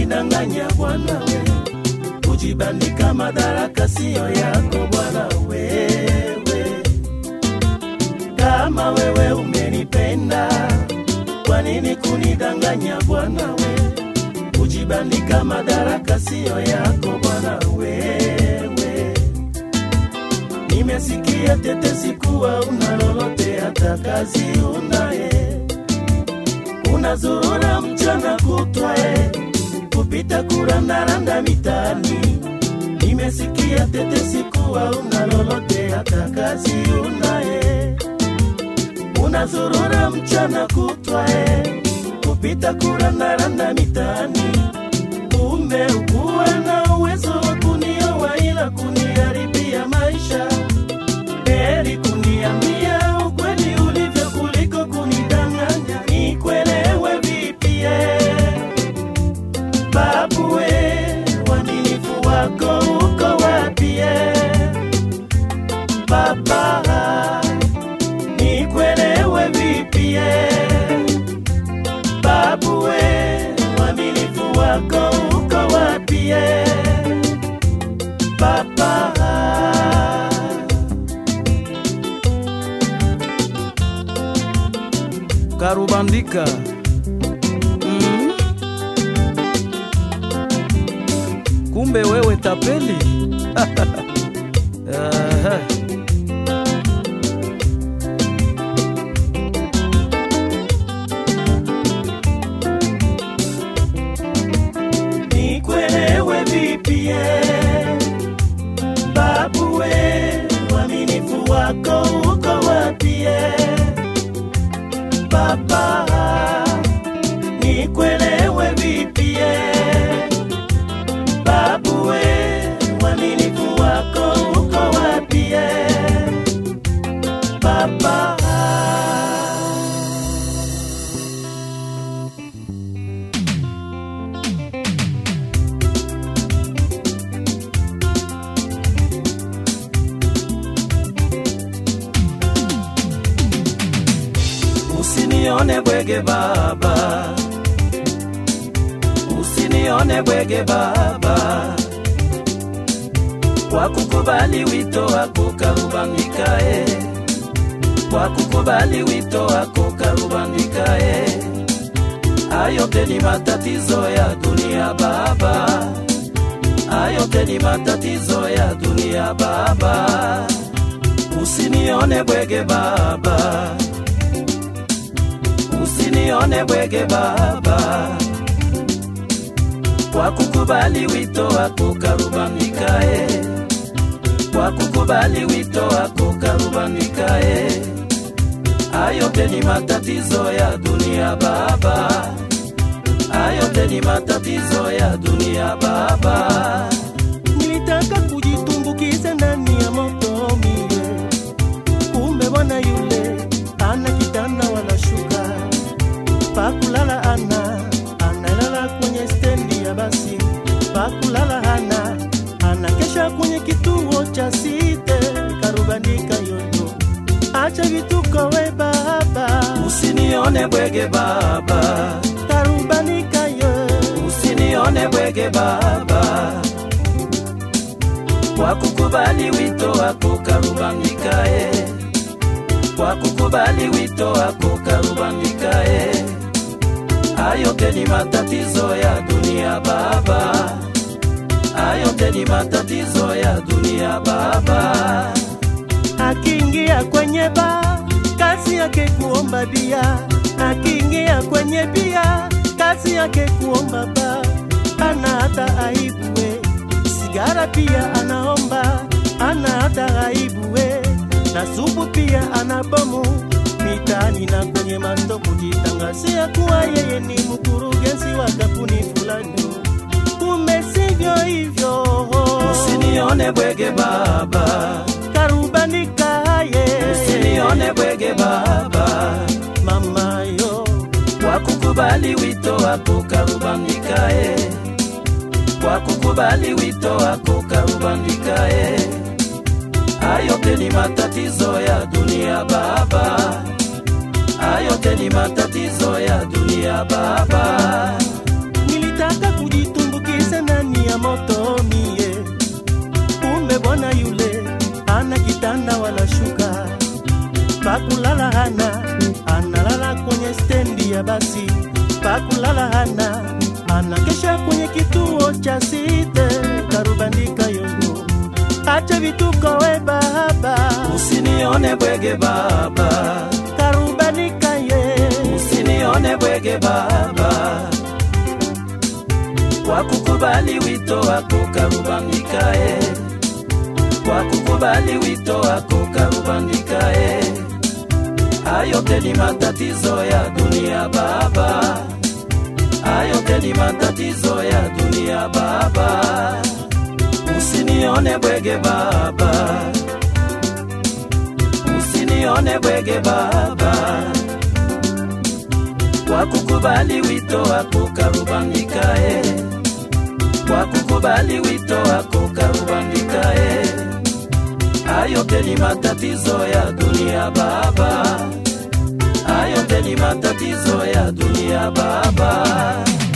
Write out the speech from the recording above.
kunidanganya bwana we, kujibandika madaraka siyo yako bwana wewe. Kama wewe umenipenda, kwa nini kunidanganya bwana we, kujibandika madaraka siyo yako bwana wewe. Nimesikia tetesi kuwa una lolote, hata kazi unaye unazurura mchana kutwae kupita kurandaranda mitaani. Nimesikia tetesi kuwa una lolote, hata kazi unaye unazurura mchana kutwae kupita kurandaranda mitaani. Kumbe ukuwa na uwezo wa kunioa, ila kuniharibia maisha. Heri kuniambia ukweli ulivyo kuliko kunidanganya. Nikuelewe vipi eh? Babu we, uaminifu wako uko wapi eh? Baba, nikuelewe vipi eh? Babu we, uaminifu wako uko wapi eh? Baba. karubandika mm. kumbe wewe tapeli Aha. Nikuelewe vipi eh? Babu we, uaminifu wako uko wapi eh? Baba, nikuelewe vipi eh? Babu we, uaminifu wako uko wapi eh? Baba. Usinione bwege baba, usinione bwege baba, kwa kukubali wito wako karubandikae, kwa kukubali wito wako karubandikae. Ayote ni matatizo ya dunia baba, ayote ni matatizo ya dunia baba. Usinione bwege baba usinione bwege baba, kwa kukubali wito wako karubandikae, kwa kukubali wito wako karubandikae. Ayote ni matatizo ya dunia baba, ayote ni matatizo ya dunia baba. Nilitaka kujitumbukiza ndani ya moto mie, kumbe bwana yule ana kitanda wanashuka pakulala ana analala kwenye stendi ya basi pakulala hana anakesha kwenye kituo cha site karubandika yoyo acha vituko we baba usinione bwege baba karubandika yo usinione bwege baba kwa kukubali wito wako karubandikae kwa kukubali wito wako karubandikae. Ayote ni matatizo ya dunia baba, ayote ni matatizo ya dunia baba. Akiingia kwenye ba kazi yake kuomba bia, akiingia kwenye bia kazi yake kuomba ba, ana hata aibu we, sigara pia anaomba, ana hata aibu we na supu pia anabomu mitaani na kwenye mando kujitangazia kuwa yeye ni mkurugenzi wa kampuni fulani. Kumbe sivyo hivyo, usinione bwege baba, karubandika ye, usinione bwege baba, mama yo, kwa kukubali wito wako karubandika ye, kwa kukubali wito wako karubandika ye ayote ni matatizo ya dunia baba, ayote ni matatizo ya dunia baba. Nilitaka kujitu site karubandika yongo acha vituko we baba usinione bwege baba karubandika ye usinione bwege baba kwa kukubali wito wako karubandika e kwa kukubali wito wako karubandika e ayote ni matatizo ya dunia baba ayote ni matatizo ya dunia baba usinione bwege baba usinione bwege baba kwa kukubali wito wako karubandika e kwa kukubali wito wako karubandika e ayote ni matatizo ya dunia baba ayote ni matatizo ya dunia baba